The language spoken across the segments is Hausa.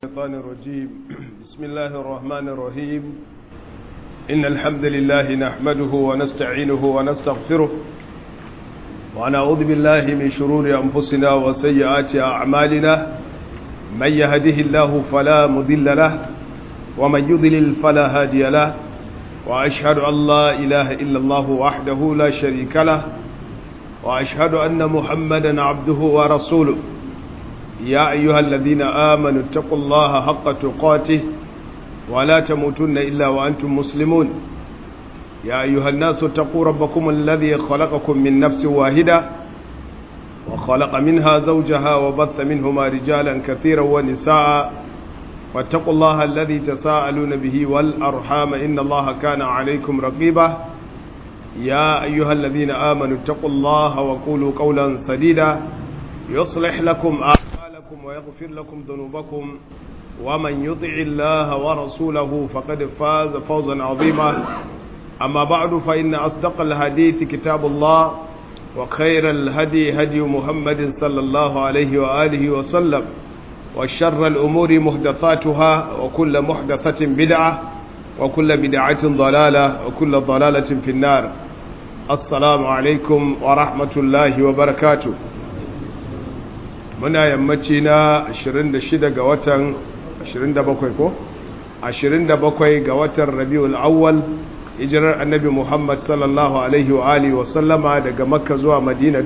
الشيطان الرجيم بسم الله الرحمن الرحيم إن الحمد لله نحمده ونستعينه ونستغفره ونعوذ بالله من شرور أنفسنا وسيئات أعمالنا من يهده الله فلا مذل له ومن يضلل فلا هادي له وأشهد أن لا إله إلا الله وحده لا شريك له وأشهد أن محمدا عبده ورسوله يا أيها الذين آمنوا اتقوا الله حق تقاته ولا تموتن إلا وأنتم مسلمون يا أيها الناس اتقوا ربكم الذي خلقكم من نفس واحدة وخلق منها زوجها وبث منهما رجالا كثيرا ونساء واتقوا الله الذي تساءلون به والأرحام إن الله كان عليكم رقيبا يا أيها الذين آمنوا اتقوا الله وقولوا قولا سديدا يصلح لكم أعمالكم ويغفر لكم ذنوبكم ومن يطع الله ورسوله فقد فاز فوزا عظيما أما بعد فإن أصدق الحديث كتاب الله وخير الهدي هدي محمد صلى الله عليه وآله وسلم وشر الأمور محدثاتها وكل محدثة بدعة وكل بدعة ضلالة وكل ضلالة في النار السلام عليكم ورحمة الله وبركاته muna yammaci na 26 ga watan 27 ko 27 ga watan rabiul awwal hijirar annabi muhammad sallallahu alaihi wa alihi wa sallama daga makka zuwa madina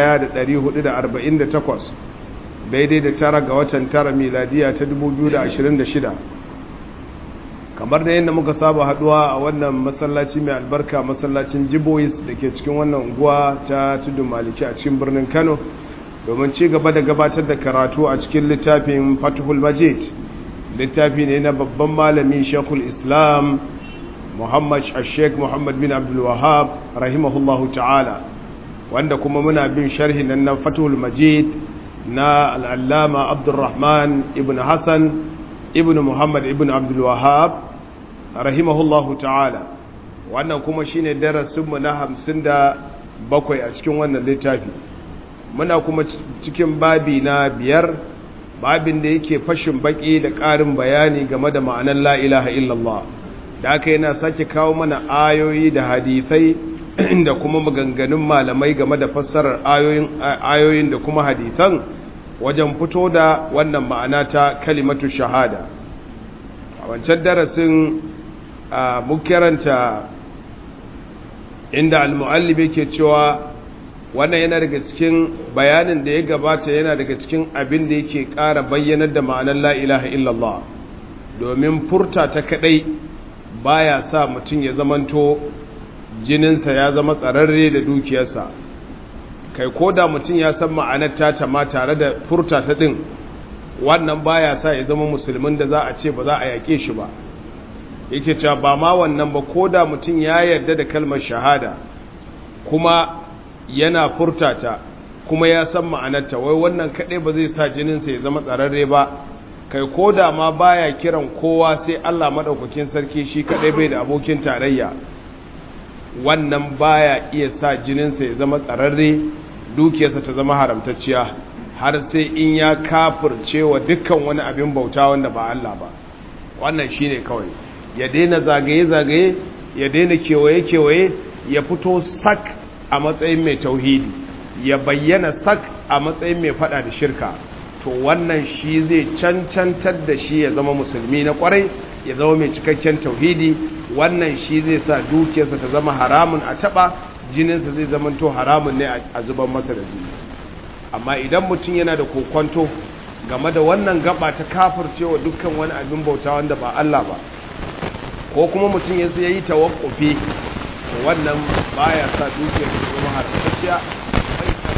1448 daidai da tara ga watan tara miladiya ta 2026 kamar da yadda muka saba haduwa a wannan masallaci mai albarka masallacin jibois da ke cikin wannan unguwa ta tudun maliki a cikin birnin kano domin ci gaba da gabatar da karatu a cikin littafin fatihul majid littafi ne na babban malami shekul islam muhammad sheikh muhammad bin abdul wahab rahimahullahu ta'ala wanda kuma muna bin sharhi nan na fatihul majid na al'allama abdulrahman ibn hassan ibn muhammad ibn abdul wahab rahimahullahu ta'ala wannan kuma shine darasinmu na hamsin da bakwai a cikin wannan littafi muna kuma cikin babi na biyar babin da yake fashin baki da ƙarin bayani game da ma'anar la ilaha illallah da aka yana sake kawo mana ayoyi da hadithai da kuma maganganun malamai game da fassarar ayoyin da kuma hadithan wajen fito da wannan ma'ana ta kalimatu shahada a wancan darasin mun karanta inda al-mu'allib yake cewa wannan yana daga cikin bayanin da ya gabata yana daga cikin abin da yake ƙara bayyanar da ma'anar la ilaha illallah domin furta ta kadai baya sa mutum ya zamanto jininsa ya zama tsararre da dukiyarsa kai ko da mutum ya san ma'anar ta ma tare da furta ta din wannan baya sa ya zama musulmin da za a ce ba za a yaƙe shi ba yake cewa ba ma wannan ba ko da mutum ya yarda da kalmar shahada kuma yana furtata kuma ya san ma'anarta wai wannan kaɗai ba zai sa jininsa ya zama tsararre ba kai ko da ma baya kiran kowa sai Allah maɗaukakin sarki shi kaɗai bai da abokin tarayya wannan baya iya sa jininsa ya zama tsararre dukiyarsa ta zama haramtacciya har sai in ya kafirce wa dukkan wani abin bauta wanda ba Allah ba wannan shine kawai ya daina zagaye-zagaye ya daina kewaye-kewaye ya fito sak a matsayin mai tauhidi ya bayyana sak a matsayin mai fada da shirka to wannan shi zai cancantar da shi ya zama musulmi na kwarai ya zama mai cikakken tauhidi wannan shi zai sa dukiyarsa ta zama haramun a taba jininsa zai zama to haramun ne a zuban masa da jini amma idan mutum yana da kokwanto game da wannan gaba ta kafircewa dukkan wani abin bauta wanda ba Allah ba ko kuma mutum ya yi tawakkufi wannan baya sa dukiyar da zama haramtacciya bai sa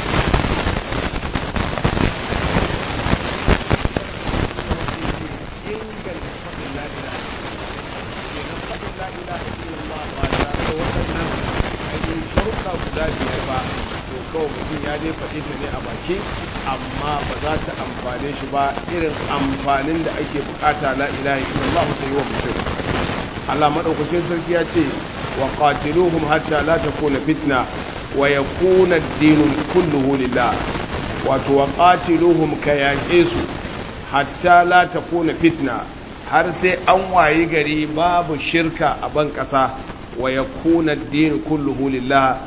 inganta faɗin la'ila kenan faɗin la'ila a cikin ma ba tare da waɗannan ainihin sharuɗa guda biyar ba to kawai mutum ya dai faɗi ta ne a baki amma ba za ta amfane shi ba irin amfanin da ake bukata la ilaha illallah ta yi wa mutum Allah madaukakin sarki ya ce وقاتلوهم حتى لا تكون فتنة ويكون الدين كله لله وتوقاتلوهم كيانكيسو hatta la takuna fitna har sai an wayi gari babu shirka a ban ƙasa wa yakuna ad-din kulluhu lillah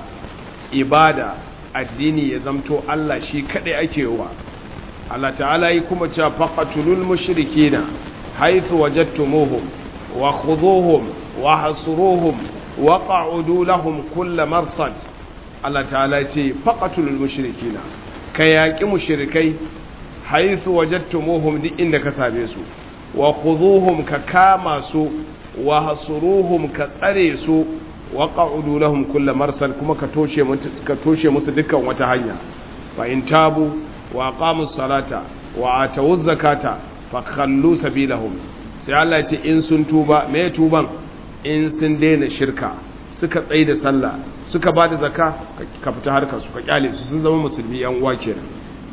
ibada addini ya zamto Allah shi kadai ake wa Allah ta'ala yi kuma cewa faqatulul mushrikina haythu wajadtumuhum wa khudhuhum wa hasuruhum wa qa'udu lahum kull marsad Allah ta'ala ce faqatulul mushrikina ka yaki mushrikai haythu wajadtumuhum duk inda ka same su wa khudhuhum ka kama su wa hasuruhum ka tsare su wa qa'udu lahum kull marsal kuma ka toshe ka toshe musu dukkan wata hanya fa in tabu wa aqamus salata wa atawuz zakata fa khallu sabilahum sai Allah ya ce in sun tuba me tuban in sun daina shirka suka tsaye da sallah suka bada zakka ka fita harkar su ka kyale su sun zama musulmi yan uwa kenan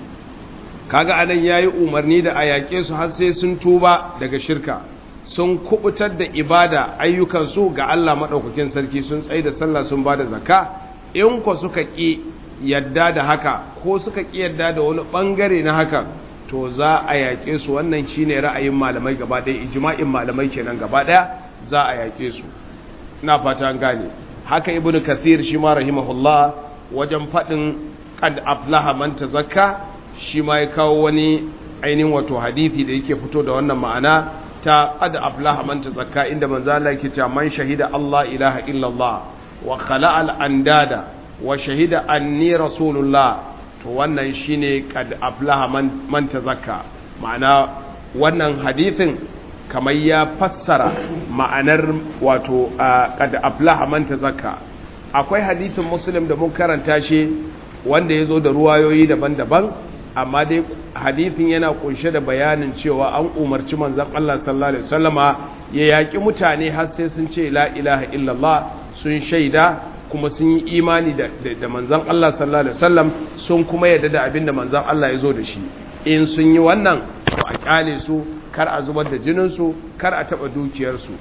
kaga anan yayi umarni da ayake su har sai sun tuba daga shirka sun kubutar da ibada ayyukansu ga Allah maɗaukakin sarki sun tsaye da sallah sun ba da zaka in ko suka ƙi yadda da haka ko suka ƙi yadda da wani ɓangare na haka to za a yaƙe su wannan shi ne ra'ayin malamai gaba ɗaya ijma'in malamai kenan gaba ɗaya za a yaƙe su ina fata an gane haka ibnu kathir shi ma rahimahullah wajen faɗin qad aflaha man tazakka shi ma ya kawo wani ainihin wato hadisi da yake fito da wannan ma'ana ta qad aflaha man tazakka inda manzo Allah yake cewa man shahida Allah ilaha illallah wa khala'a al-andada wa shahida anni rasulullah to wannan shine qad aflaha man man tazakka ma'ana wannan hadisin kamar ya fassara ma'anar wato qad aflaha man tazakka akwai hadisin muslim da mun karanta shi wanda yazo da ruwayoyi daban-daban amma dai hadithin yana kunshe da bayanin cewa an umarci manzon Allah sallallahu alaihi wasallama ya yaki mutane har sai sun ce la ilaha illallah sun shaida kuma sun yi imani da da manzon Allah sallallahu alaihi wasallam sun kuma yarda da abinda manzon Allah ya zo da shi in sun yi wannan to a kyale su kar a zubar da jinin su kar a taba dukiyar su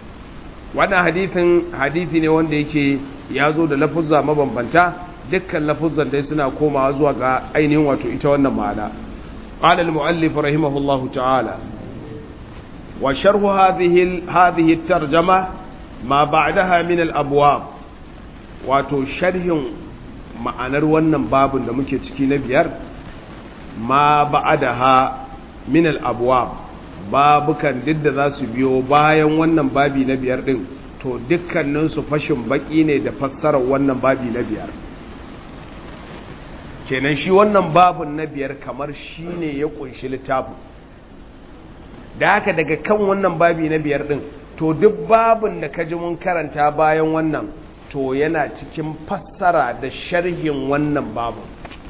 wannan hadithin hadithi ne wanda yake ya zo da lafuzza mabambanta dukkan lafuzan dai suna komawa zuwa ga ainihin wato ita wannan ma'ana qala al-mu'allif rahimahullahu ta'ala wa sharhu hadhihi hadhihi at-tarjama ma ba'daha min al-abwab wato sharhin ma'anar wannan babun da muke ciki na biyar ma ba'daha min al-abwab babukan duk da za su biyo bayan wannan babi na biyar din to dukkaninsu fashin baki ne da fassarar wannan babi na biyar kenan shi wannan babun na biyar kamar shi ne ya kunshi littafin da haka daga kan wannan babi na biyar din to duk babun da ka ji mun karanta bayan wannan to yana cikin fassara da sharhin wannan babun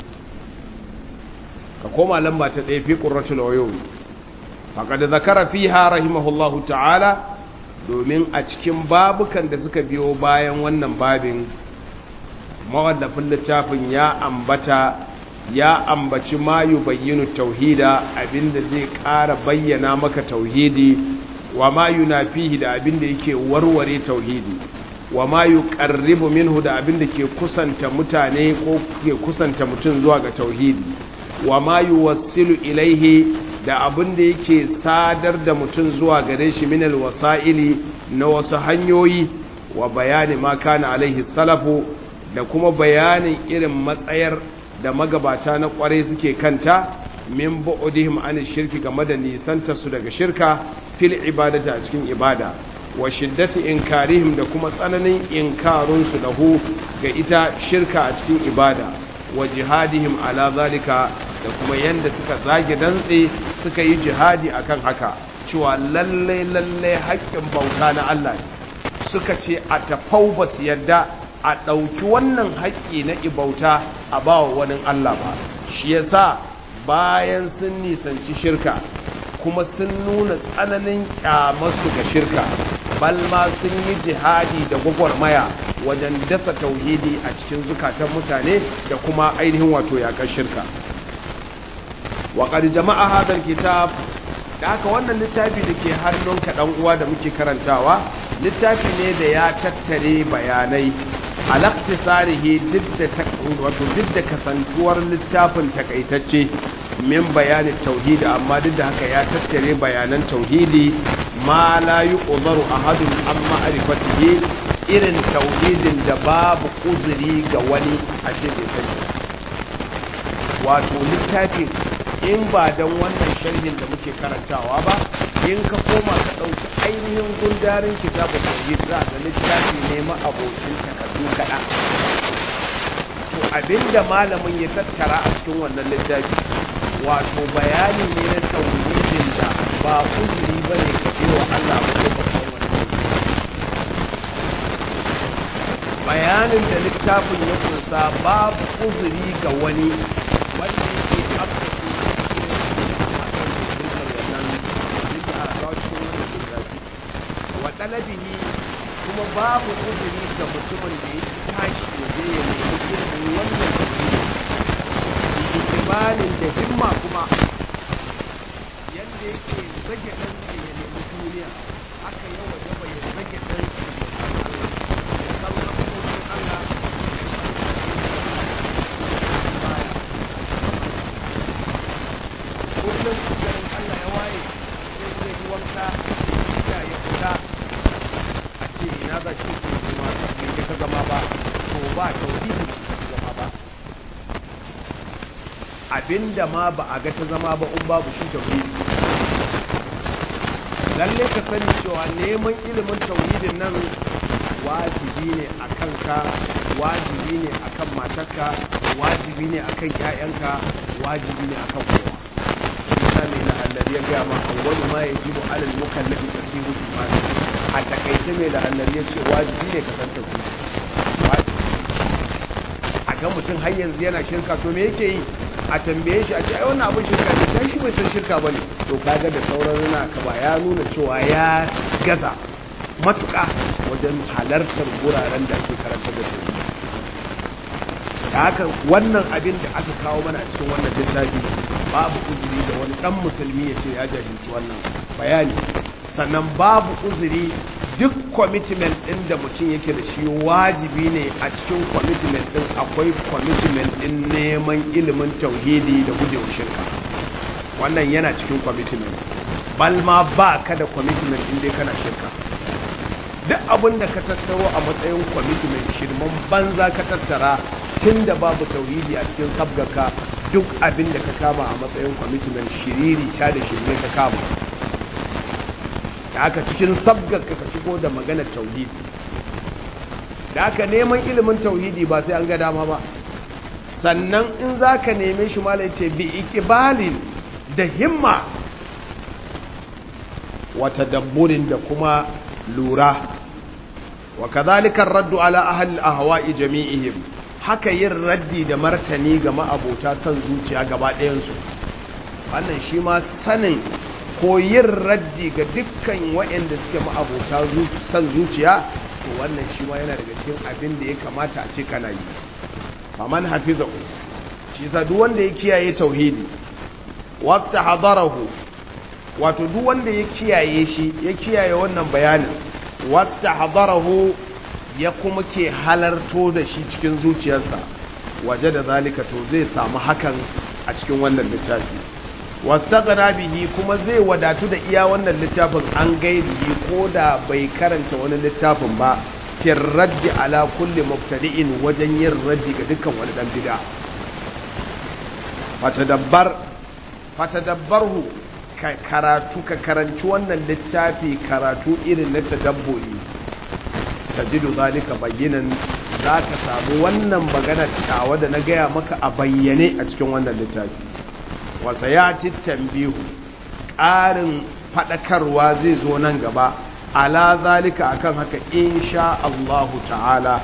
ka koma lamba ta ɗaya fi ƙurratul wayoyi faƙada zakara fiha rahimahullahu ta'ala domin a cikin babukan da suka biyo bayan wannan babin mawallafin littafin ya ambata ya ambaci ma bayyinu tauhida abinda zai ƙara bayyana maka tauhidi wa ma yunafihi da abinda yake warware tauhidi wa ma yuqarribu minhu da abinda ke kusanta mutane ko ke kusanta mutum zuwa ga tauhidi wa ma yuwassilu ilaihi da abinda yake sadar da mutum zuwa gare shi minal wasa'ili na wasu hanyoyi wa bayani ma kana alaihi salafu da kuma bayanin irin matsayar da magabata na kwarai suke kanta min bu'udihim an shirki game da nisanta su daga shirka fil ibadati a cikin ibada wa shiddati inkarihim da kuma tsananin inkarun su lahu ga ita shirka a cikin ibada wa jihadihim ala zalika da kuma yanda suka zage dantse suka yi jihadi akan haka cewa lalle lalle haƙƙin bauta na Allah suka ce a tafau ba su yadda a ɗauki wannan haƙƙi na ibauta a ba wa wani Allah ba shi yasa bayan sun nisanci shirka kuma sun nuna tsananin ƙyamarsu ga shirka balma sun yi jihadi da gwagwarmaya wajen dasa tauhidi a cikin zukatan mutane da kuma ainihin wato yaƙar shirka waƙar jama'a hadar kitab da haka wannan littafi da ke hannunka ɗan uwa da muke karantawa littafi ne da ya tattare bayanai alaktisarihi duk da wato duk da kasantuwar littafin takaitacce min bayanin tauhidi amma duk da haka ya tattare bayanan tauhidi ma la yuqdaru ahadun an ma'rifatihi irin tauhidin da babu uzuri ga wani a ce bai sani wato littafi in ba don wannan sharhin da muke karantawa ba in ka koma ka ɗauki ainihin gundarin kitabun tauhid za ga littafi ne ma abokin takardu kaɗan to abinda malamin ya tattara a cikin wannan littafi wato bayani ne na tauhidin da ba uzuri ba ne ka wa Allah ba ko babban wani bayanin da littafin ya kunsa babu uzuri ga wani wanda yake afka wa ɗalabihi kuma babu uzuri ga mutumin da ya tashi ya je ya nemi ilimin wannan ikimalin da himma kuma yadda yake zage ɗansa ya nemi duniya aka yi wa gaba ya zage ɗansa ya san Allah ya san makokin Allah kullum garin Allah ya waye sai zai yi wanka ya ya fita a ce ina za shi ke kuma bai ka zama ba to ba tauhidi zama ba abinda ma ba a ga ta zama ba in babu shi tauhidi lalle ka sani cewa neman ilimin tauhidin nan wajibi ne a kanka wajibi ne a kan matarka wajibi ne a kan ‘ya'yanka wajibi ne a kan kowa misali na annabi ya gaya ma awwalu ma yajibu alal mukallafi tasihu imani a takaice mai da annabi ya ce wajibi ne ka san tauhidi a ga mutum har yanzu yana shirka to me yake yi a tambaye shi a ce ai wannan abin shirka ne dan shi bai san shirka bane to kaga da sauran runa ka ba ya nuna cewa ya gaza matuƙa wajen halartar guraren da ake karanta da su da haka wannan abin da aka kawo mana a cikin wannan littafi babu uzuri da wani dan musulmi ya ce ya jahilci wannan bayani sannan babu uzuri duk commitment ɗin da mutum yake da shi wajibi ne a cikin commitment ɗin akwai commitment ɗin neman ilimin tauhidi da gujewa shirka wannan yana cikin commitment balma ba ka da commitment ɗin dai kana shirka duk abin da ka tattaro a matsayin commitment shirman banza ka tattara tun da babu tauhidi a cikin sabgaka duk abin da ka kama a matsayin commitment shiriri ta da shirme ka kama da aka cikin sabgaka ka shigo da maganar tauhidi da aka neman ilimin tauhidi ba sai an ga dama ba sannan in za ka neme shi malai ce bi ikibalin da himma wata dabburin da kuma lura wa kadhalika raddu ala ahli ahwa'i jami'ihim haka yin raddi da martani ga ma'abota san zuciya gaba ɗayan su wannan shi ma sanin ko yin raddi ga dukkan waɗanda suke ma'abota san zuciya to wannan shi ma yana daga cikin abin da ya kamata a ce kana yi faman hafizahu shi yasa duk wanda ya kiyaye tauhidi wasta hadarahu wato duk wanda ya kiyaye shi ya kiyaye wannan bayanin wata hadarahu ya kuma ke halarto da shi cikin zuciyarsa waje da zalika to zai samu hakan a cikin wannan littafi wasta gana bihi kuma zai wadatu da iya wannan littafin an gairihi ko da bai karanta wani littafin ba fin raddi ala kulli mubtadi'in wajen yin raddi ga dukkan wani dan bid'a fatadabbar fatadabbarhu ka karatu ka karanci wannan littafi karatu irin na tadabburi tajidu zalika bayyinan za ka samu wannan magana tawa da na gaya maka a bayyane a cikin wannan littafi wasa ya ci tambihu ƙarin faɗakarwa zai zo nan gaba ala zalika akan haka insha Allahu ta'ala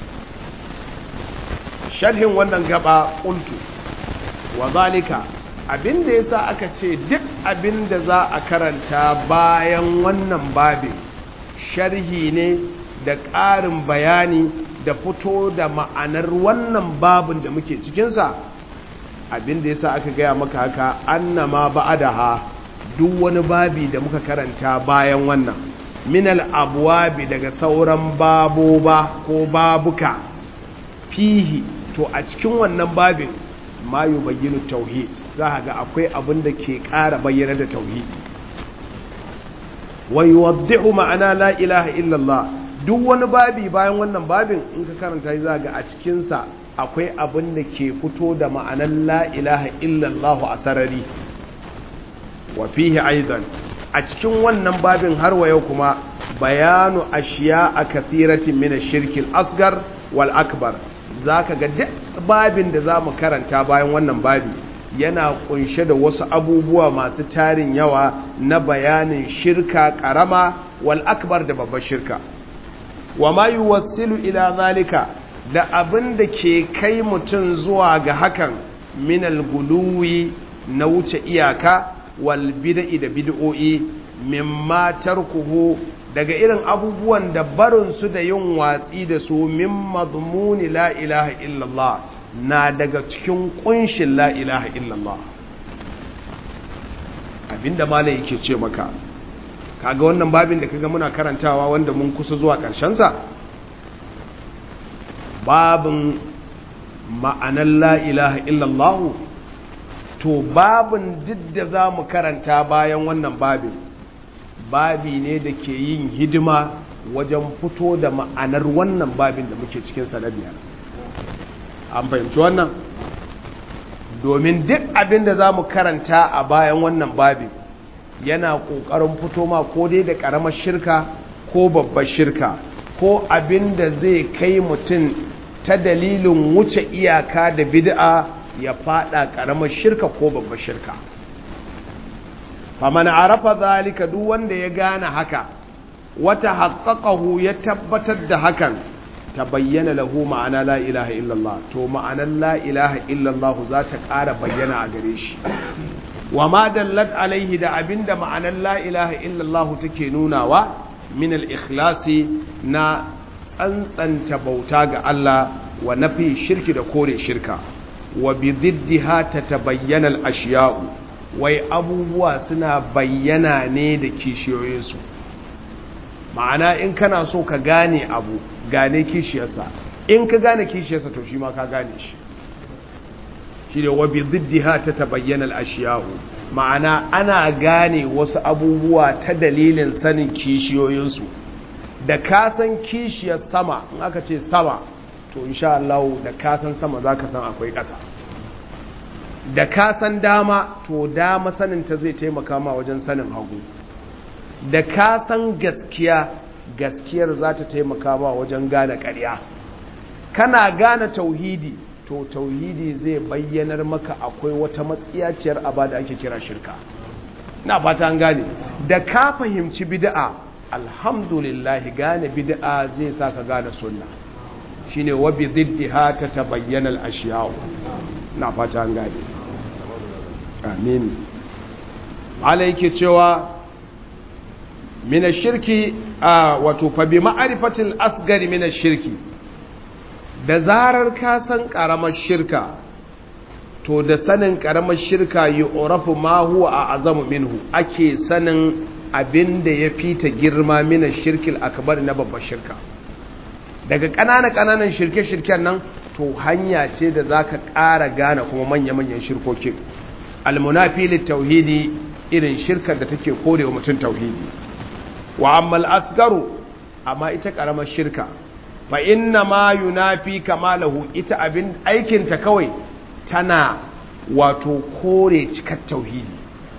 sharhin wannan gaba qultu wa zalika abin da yasa aka ce duk abin da za a karanta bayan wannan babin sharhi ne da ƙarin bayani da fito da ma'anar wannan babin da muke cikinsa abin da yasa aka gaya maka haka annama ba'adaha duk wani babi da muka karanta bayan wannan minal abwabi daga sauran baboba ko babuka fihi to a cikin wannan babin ma yi bayyana tauhid za ga akwai abin da ke ƙara bayyana da tauhid wa yuwaddihu ma'ana la ilaha illallah duk wani babi bayan wannan babin in ka karanta za ga a cikinsa akwai abin da ke fito da ma'anar la ilaha illallah a sarari wa fihi aidan a cikin wannan babin har wa yau kuma bayanu ashiya a kathiratin min shirkil asgar wal akbar zaka ga duk babin da zamu karanta bayan wannan babi yana kunshe da wasu abubuwa masu tarin yawa na bayanin shirka karama wal akbar da babbar shirka wa ma yuwassilu ila zalika da abin da ke kai mutum zuwa ga hakan minal guluwi na wuce iyaka wal bid'i da bid'o'i mimma tarkuhu daga irin abubuwan da barin su da yin watsi da su min madmuni la ilaha illallah na daga cikin kunshin la ilaha illallah abinda malai yake ce maka kaga wannan babin da kaga muna karantawa wanda mun kusa zuwa ƙarshen sa babin ma'anar la'ilaha illallahu to babin duk da za mu karanta bayan wannan babin babi ne da ke yin hidima wajen fito da ma'anar wannan babin da muke cikinsa na biyar an fahimci wannan domin duk abin da za mu karanta a bayan wannan babin yana ƙoƙarin fito ma ko dai da ƙaramar shirka ko babbar shirka ko abin da zai kai mutum ta dalilin wuce iyaka da bid'a ya fada karamar shirka ko babbar shirka faman arafa zalika duk wanda ya gane haka wata haqqaqahu ya tabbatar da hakan tabayyana lahu ma'ana la ilaha illallah to ma'anar la ilaha illallah za ta ƙara bayyana a gare shi wa ma dallat alaihi da abinda ma'anar la ilaha illallah take nunawa min al-ikhlasi na tsantsanta bauta ga Allah wa nafi shirki da kore shirka wa bi ziddiha tatabayyana al-ashiya'u wai abubuwa suna bayyana ne da kishiyoyinsu ma'ana in kana so ka gane abu gane kishiyarsa in ka gane kishiyarsa to shi ma ka gane shi shi ne wa bi ziddiha tatabayyana al-ashiya'u ma'ana ana gane wasu abubuwa ta dalilin sanin kishiyoyinsu da kasan kishiyar sama in aka ce sama to insha Allah da kasan sama za ka san akwai ƙasa da kasan dama to dama saninta zai taimaka ma wajen sanin hagu da kasan gaskiya gaskiyar za ta taimaka ma wajen gane ƙarya kana gane tauhidi to tauhidi zai bayyanar maka akwai wata matsiyaciyar aba da ake kira shirka na fata an gane da ka fahimci bid'a alhamdulillah gane bid'a zai sa ka gane sunna shine wa bi ziddiha tatabayyana al-ashya'u na fata an gane amin Allah yake cewa min ash-shirki wato fa bi ma'rifatil asgari min ash-shirki da zarar ka san karamar shirka to da sanin karamar shirka yu'rafu ma huwa a'zamu minhu ake sanin abinda ya fita girma min ash-shirkil akbar na babbar shirka daga ƙananan ƙananan shirke-shirken nan to hanya ce da za ka ƙara gane kuma manya-manyan shirkokin almunafi tauhidi irin shirkar da take korewa mutum tauhidi wa ammal asgaru amma ita ƙaramar shirka fa inna ma yunafi kamalahu ita abin aikinta kawai tana wato kore cikar tauhidi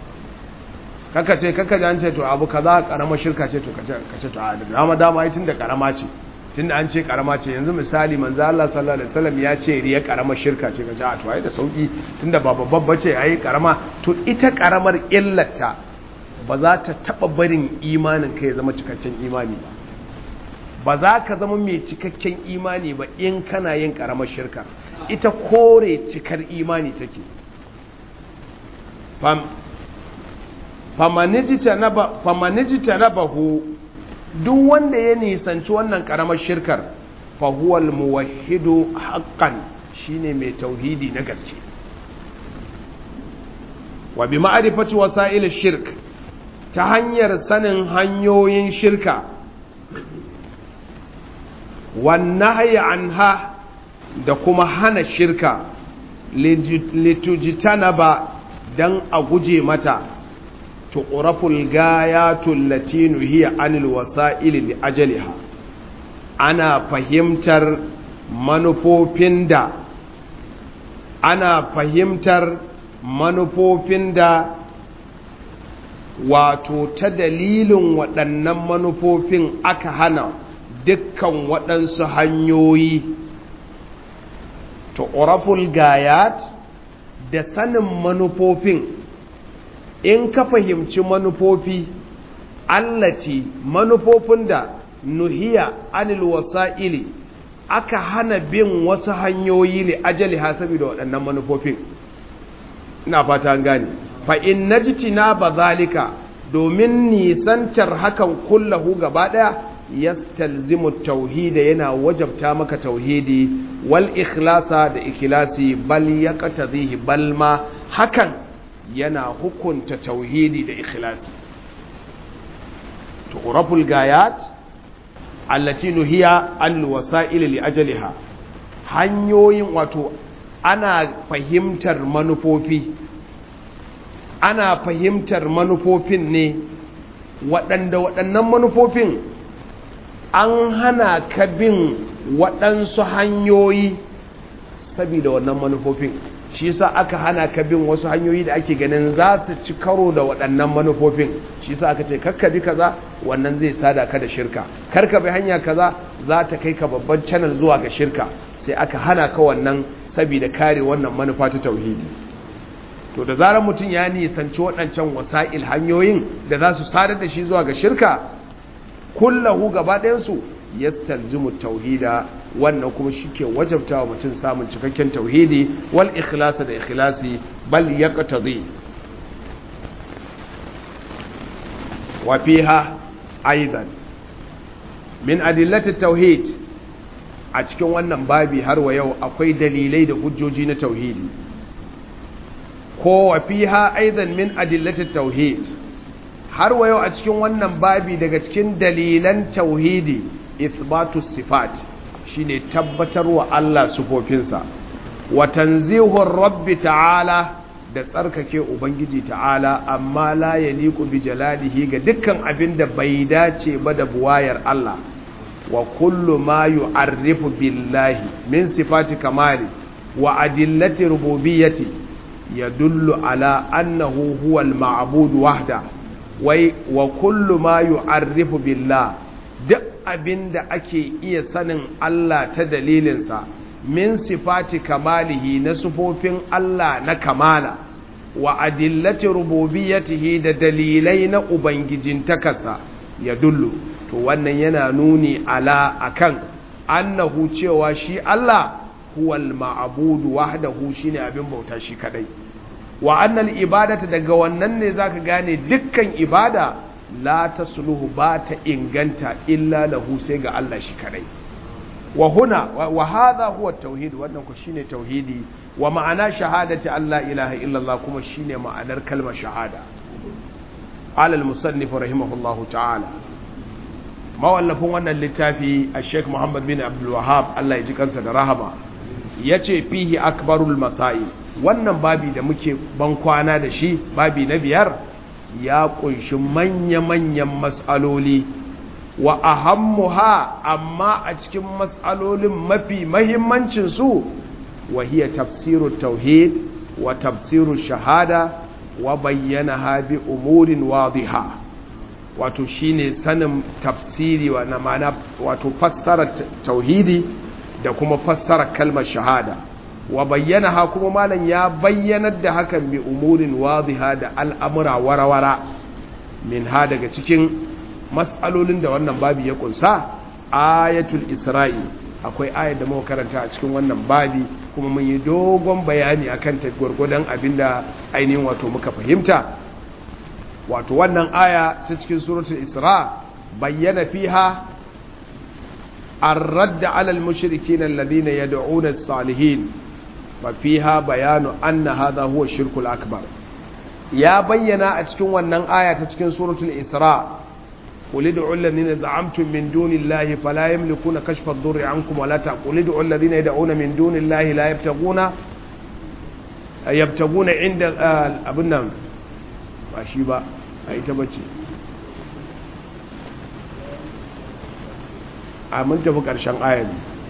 kaka ce kaka ji an ce to abu kaza ƙaramar shirka ce to kace to a dama dama ai tunda ƙarama ce tunda an ce karama ce yanzu misali manzo Allah sallallahu alaihi wasallam ya ce riya karama shirka ce kaje a to ai da sauki tunda ba babban bace ai karama to ita karamar illata ba za ta taba barin imanin kai zama cikakken imani ba ba za ka zama mai cikakken imani ba in kana yin karamar shirka ita kore cikar imani take fam famanijita na bahu duk wanda ya nisanci wannan karamar shirkar fahuwal muwahidu haqqan shine mai tauhidi na gaske wa bi ma'rifati wasa'il shirk ta hanyar sanin hanyoyin shirka wan nahyi anha da kuma hana shirka litujitana ba don a guje mata tuƙuraful gayatul latinu hiya anil wasa'ili li ajaliha ana fahimtar manufofin da ana fahimtar manufofin da wato ta dalilin waɗannan manufofin aka hana dukkan waɗansu hanyoyi tu'raful gayat da sanin manufofin in ka fahimci manufofi allati manufofin da nuhiya anil wasa'ili aka hana bin wasu hanyoyi li ajali hasabi da waɗannan manufofin ina fata an gane fa in najtina bazalika domin nisantar hakan kullahu gaba daya yastalzimu tauhida yana wajabta maka tauhidi wal ikhlasa da ikhlasi bal yaqtadhihi bal ma hakan yana hukunta tauhidi da ikhlasi tu'raful gayat allati nuhiya al wasa'il li ajaliha hanyoyin wato ana fahimtar manufofi ana fahimtar manufofin ne waɗanda waɗannan manufofin an hana ka bin waɗansu hanyoyi saboda wannan manufofin shi yasa aka hana ka bin wasu hanyoyi da ake ganin za ta ci karo da waɗannan manufofin shi yasa aka ce kakka bi kaza wannan zai sada ka da shirka karka bi hanya kaza za ta kai ka babban channel zuwa ga shirka sai aka hana ka wannan saboda kare wannan manufa ta tauhidi to da zarar mutum ya nisanci waɗancan wasa'il hanyoyin da za su sadar da shi zuwa ga shirka kullahu gaba ɗayansu ya talzimu tauhida wannan kuma shi ke wajabta wa mutum samun cikakken tauhidi wal ikhlasa da ikhlasi bal ya ƙatazi wa fiha aizan min adillati tauhid a cikin wannan babi har wa yau akwai dalilai da hujjoji na tauhidi ko wa fiha aidan min adillati tauhid har wa yau a cikin wannan babi daga cikin dalilan tauhidi ithbatu sifat shine tabbatar wa Allah sufofinsa wa tanzihur rabbi ta'ala da tsarkake ubangiji ta'ala amma la yaliqu bi jalalihi ga dukkan abin da bai dace ba da buwayar Allah wa kullu ma yu'arrifu billahi min sifati kamali wa adillati rububiyyati yadullu ala annahu huwal ma'bud wahda wai wa kullu ma yu'arrifu billah duk abinda ake iya sanin Allah ta dalilinsa min sifati kamalihi na sufofin Allah na kamala wa adillati rububiyyatihi da dalilai na ubangijintakarsa ya dullu to wannan yana nuni ala akan annahu cewa shi Allah huwal ma'budu wahdahu shine abin bauta shi kadai wa annal ibadata daga wannan ne zaka gane dukkan ibada la tasluhu ba ta inganta illa lahu sai ga Allah shi kadai wa huna wa hadha huwa tauhid wannan ku shine tauhidi wa ma'ana shahadati Allah ilaha illallah kuma shine ma'anar kalmar shahada alal musannif rahimahullahu ta'ala mawallafin wannan littafi a sheikh muhammad bin abdul wahab Allah ya ji kansa da rahama yace fihi akbarul masai wannan babi da muke ban kwana da shi babi na biyar ya kunshi manya-manyan matsaloli wa ahammuha amma a cikin matsalolin mafi mahimmancinsu wa hiya tafsiru tauhid wa tafsiru shahada wa bayyana habi umurin wadiha wato shine sanin tafsiri wa na mana wato fassara tauhidi da kuma fassara kalmar shahada wa bayyana ha kuma malam ya bayyanar da hakan bi umurin wadiha da al'amura warawara min ha daga cikin matsalolin da wannan babi ya kunsa ayatul isra'i akwai ayat da muka karanta a cikin wannan babi kuma mun yi dogon bayani akan ta gwargwadon abinda ainihin wato muka fahimta wato wannan aya ta cikin suratul isra bayyana fiha الرد على المشركين الذين يدعون الصالحين ففيها بيان أن هذا هو الشرك الأكبر يا بينا أتكون ونن آية تتكون سورة الإسراء qul ud'u alladhina za'amtum min dunillahi fala yamlikuna kashfa ad-durri ankum wala taqul ud'u alladhina yad'una min dunillahi la yabtaguna yabtaguna inda abun nan ba shi ba a ita bace a mun tafi ƙarshen ayar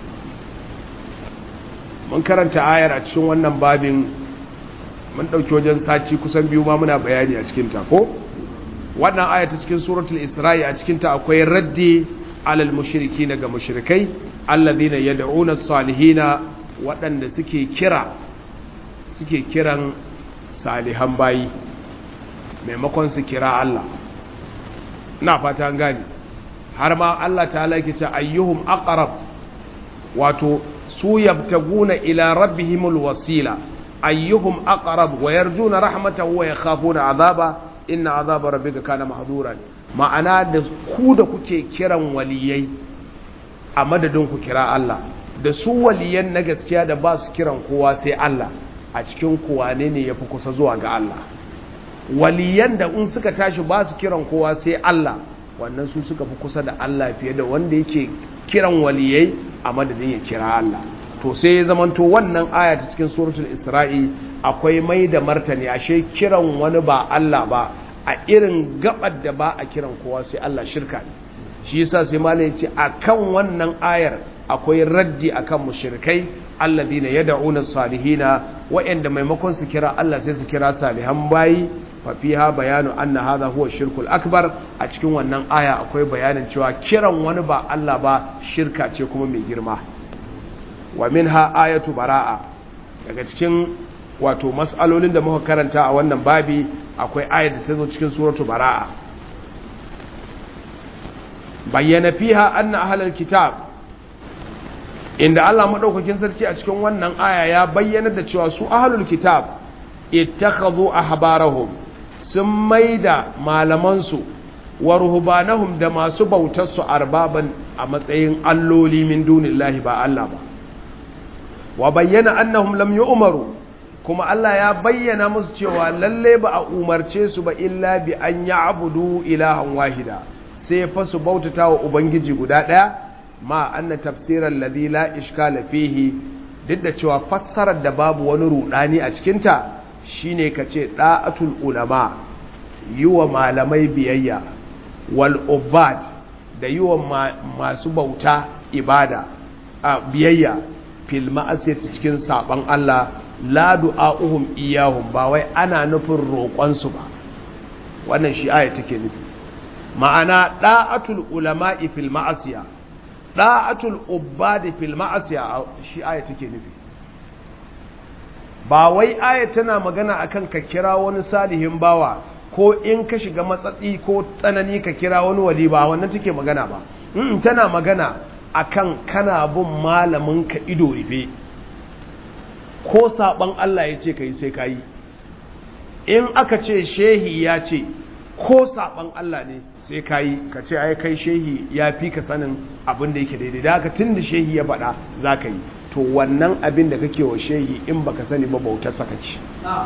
mun karanta ayar a cikin wannan babin mun ɗauki wajen sati kusan biyu ma muna bayani a cikinta ko wannan ayar ta cikin suratul isra'i a cikinta akwai raddi alal mushriki daga mushrikai alladhina yad'una salihina waɗanda suke kira suke kiran salihan bayi maimakon su kira Allah ina fata gani har ma Allah ta'ala yake ce ayyuhum aqrab wato su yabtaguna ila rabbihimul wasila ayyuhum aqrab wa yarjuna rahmatahu wa yakhafuna azaba inna azaba rabbika kana mahduran ma'ana da ku da kuke kiran waliyai a madadin ku kira Allah da su waliyan na gaskiya da ba su kiran kowa sai Allah a cikin kuwa ne ne yafi kusa zuwa ga Allah waliyan da in suka tashi ba su kiran kowa sai Allah wannan su suka fi kusa da Allah fiye da wanda yake kiran waliyai a madadin ya kira Allah to sai ya zamanto wannan aya ta cikin suratul isra'i akwai mai da martani ashe kiran wani ba Allah ba a irin gabar da ba a kiran kowa sai Allah shirka ne shi yasa sai malai ce akan wannan ayar akwai raddi akan mushrikai alladina yad'una salihina wa'anda maimakon su kira Allah sai su kira salihan bayi fafiha bayanu anna hadha huwa shirkul akbar a cikin wannan aya akwai bayanin cewa kiran wani ba Allah ba shirka ce kuma mai girma wa minha ayatu bara'a daga cikin wato mas'alolin da muka karanta a wannan babi akwai ayat da ta zo cikin suratu bara'a bayyana fiha anna ahlul kitab inda Allah madaukakin sarki a cikin wannan aya ya bayyana da cewa su ahlul kitab ittakhadhu ahbarahum sun maida malamansu wa ruhbanahum da masu bautar su arbaban a matsayin alloli min dunillahi ba Allah ba wa bayyana annahum lam yu'maru kuma Allah ya bayyana musu cewa lalle ba a umarce su ba illa bi an ya'budu ilahan wahida sai fa su bautata wa ubangiji guda daya ma anna tafsiran ladhi la ishkala fihi duk da cewa fassarar da babu wani rudani a cikinta shine kace da'atul ulama yiwa malamai biyayya wal ubad da yiwa masu bauta ibada a biyayya fil ma'asiyati cikin saban Allah la du'a'uhum iyahum ba wai ana nufin roƙon su ba wannan shi aya take nufi ma'ana da'atul ulama'i fil ma'asiya da'atul ubadi fil ma'asiya shi aya take nufi ba wai aya tana magana akan ka kira wani salihin bawa ko in ka shiga matsatsi ko tsanani ka kira wani wali ba wannan take magana ba in tana magana akan kana bin malamin ka ido rufe ko saban Allah ya ce kai sai kai in aka ce shehi ya ce ko saban Allah ne sai ka yi ka ce ai kai shehi ya fi ka sanin abin da yake daidai da haka tun da shehi ya faɗa za ka yi to wannan abin da kake wa shehi in baka sani ba bautar saka ce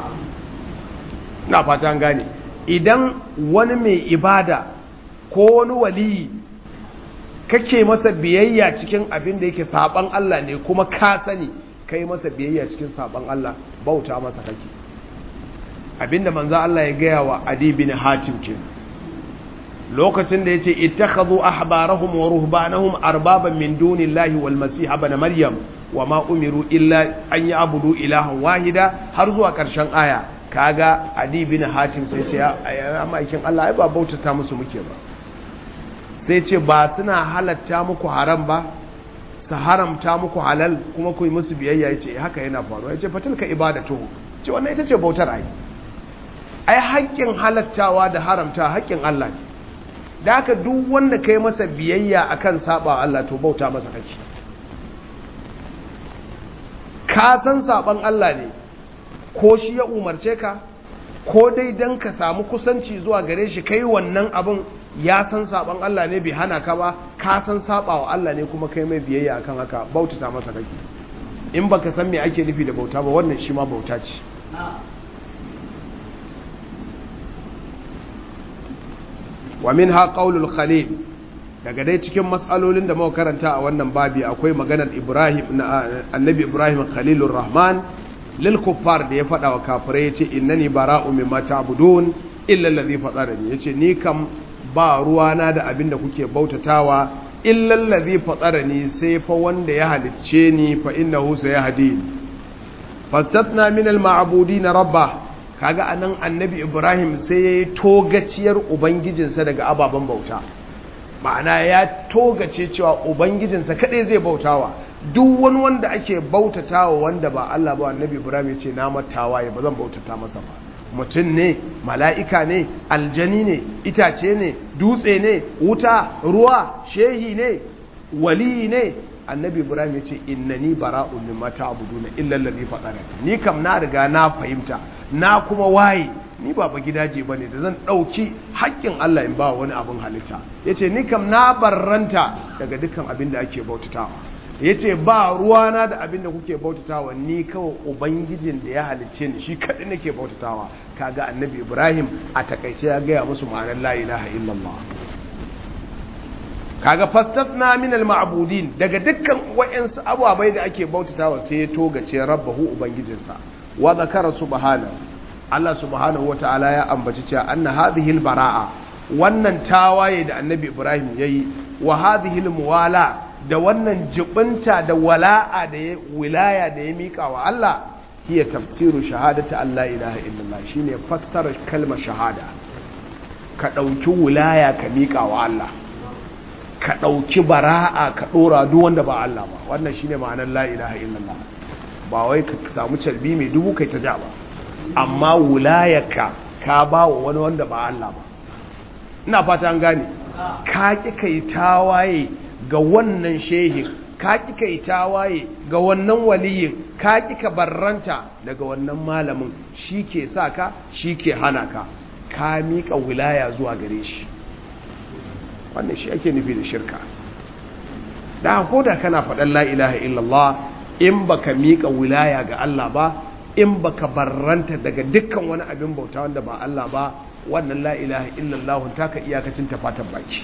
na fata gane idan wani mai ibada ko wani waliyi kake masa biyayya cikin abin da yake saban Allah ne kuma ka sani kai masa biyayya cikin saban Allah bauta masa kake abinda manzo Allah ya gaya wa Adi bin Hatim kenan lokacin da ya ce ittakhadhu ahbarahum wa ruhbanahum arbaban min dunillahi wal masih ibn maryam wa ma umiru illa an ya'budu ilahan wahida har zuwa karshen aya kaga adi bin hatim sai ce ya maikin Allah ai ba bautata musu muke ba sai ce ba suna halatta muku haram ba su haramta muku halal kuma ku yi musu biyayya yace haka yana faruwa yace fatilka ibadatu ce wannan ita ce bautar ai ai haƙƙin halattawa da haramta haƙƙin Allah ne da haka duk wanda kai masa biyayya akan saba Allah to bauta masa kake ka san saban Allah ne ko shi ya umarce ka ko dai dan ka samu kusanci zuwa gare shi kai wannan abin ya san saban Allah ne bai hana ka ba ka san saba wa Allah ne kuma kai mai biyayya akan haka bautata masa kake in baka san me ake nufi da bauta ba wannan shi ma bauta ce wa minha qaulul khalil daga dai cikin matsalolin da muka karanta a wannan babi akwai maganar Ibrahim na annabi Ibrahim Khalilur Rahman lil kuffar da ya faɗa wa kafirai yace innani bara'u mimma ta'budun illa allazi fatarani yace ni kam ba ruwana da abin da kuke bautatawa illa allazi fatarani sai fa wanda ya halicce ni fa innahu sayahdi fastatna min al ma'budin rabba kaga anan annabi Ibrahim sai yayi togaciyar ubangijinsa daga ababen bauta ma'ana ya togace cewa ubangijinsa kadai zai bautawa duk wani wanda ake bautatawa wanda ba Allah ba annabi Ibrahim ya ce na matawa ya ba zan bautata masa ba mutum ne mala'ika ne aljani ne itace ne dutse ne wuta ruwa shehi ne wali ne annabi Ibrahim ya ce innani bara'un mimma ta'buduna illa allazi fatarani ni kam na riga na fahimta na kuma waye ni ba gidaje bane da zan dauki haƙƙin Allah in ba wani abin halitta yace ni kam na barranta daga dukkan abin da ake bautatawa yace ba ruwana da abin da kuke bautatawa ni kawai ubangijin da ya halicce ni shi kadai nake bautatawa kaga annabi Ibrahim a takaice ya gaya musu ma'anar la ilaha illallah kaga fastasna min al-ma'budin daga dukkan wayansu ababai da ake bautatawa sai ya togace rabbahu ubangijinsa wa zakara subhanahu Allah subhanahu wata'ala ya ambaci cewa anna hadhihi al-bara'a wannan tawaye da annabi Ibrahim yayi wa hadhihi al-muwala da wannan jibinta da wala'a da ya wilaya da ya mika wa Allah hiya tafsiru shahadati Allah ilaha illallah shine fassara kalmar shahada ka dauki wilaya ka mika wa Allah ka ɗauki bara'a ka ɗora duk wanda ba Allah ba wannan shine ma'anar la ilaha illallah ba wai ka samu calbi mai dubu kai ta ja ba amma wulayarka ka ba wa wani wanda ba Allah ba ina fata an gane ka ki kai tawaye ga wannan shehin ka ki kai tawaye ga wannan waliyin ka ki ka barranta daga wannan malamin shi ke sa ka shi ke hana ka ka miƙa wilaya zuwa gare shi wannan shi ake nufi da shirka da ko da kana faɗan la ilaha illallah in baka miƙa wilaya ga Allah ba in baka barranta daga dukkan wani abin bauta wanda ba Allah ba wannan la ilaha illallah taka iyakacin tafatan baki